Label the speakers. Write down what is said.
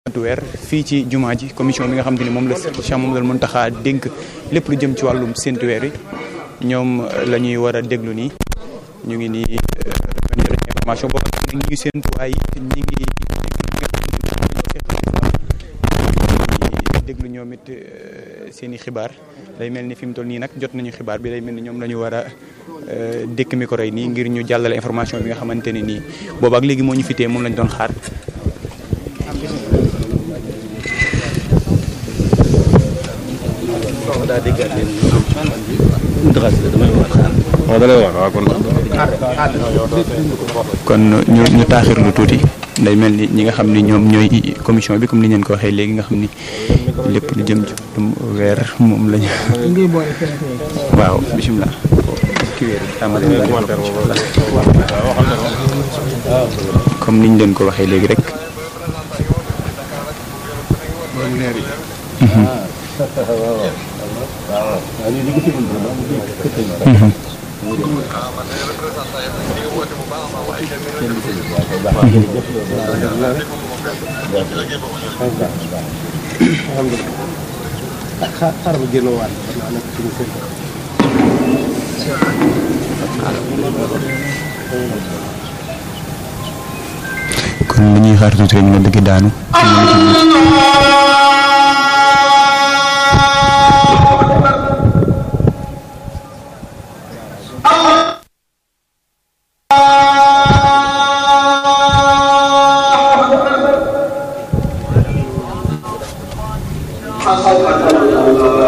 Speaker 1: weer fii ci jumaa ji commission bi nga xam te ni moom la Cheikh Mamadou Mountakha dénk lépp lu jëm ci wàllum séntu weer yi ñoom la ñuy war a déglu nii ñu ngi nii information boobu nag ñu ngi séntu waaye ñi ngi déglu ñoom it seen i xibaar day mel ni fi mu toll nii nag jot nañu xibaar bi day mel ni ñoom la ñu war a dékk micro yi nii ngir ñu jàllale information bi nga xamante ne nii boobu ak léegi moo ñu fitee moom lañ doon xaar kon ñu ñu taaxirlu tuuti day mel ni ñi nga xam ni ñoom ñooy commission bi comme ni ngeen ko waxee léegi nga xam ni lépp lu jëm ci weer moom lañu waaw bisimilah comme niñ leen ko waxee léegi rek
Speaker 2: xaaral ma génn waat xam naa nag suñu sëñ
Speaker 1: kon li ñuy xaar tuuti rek nga dëgg daanu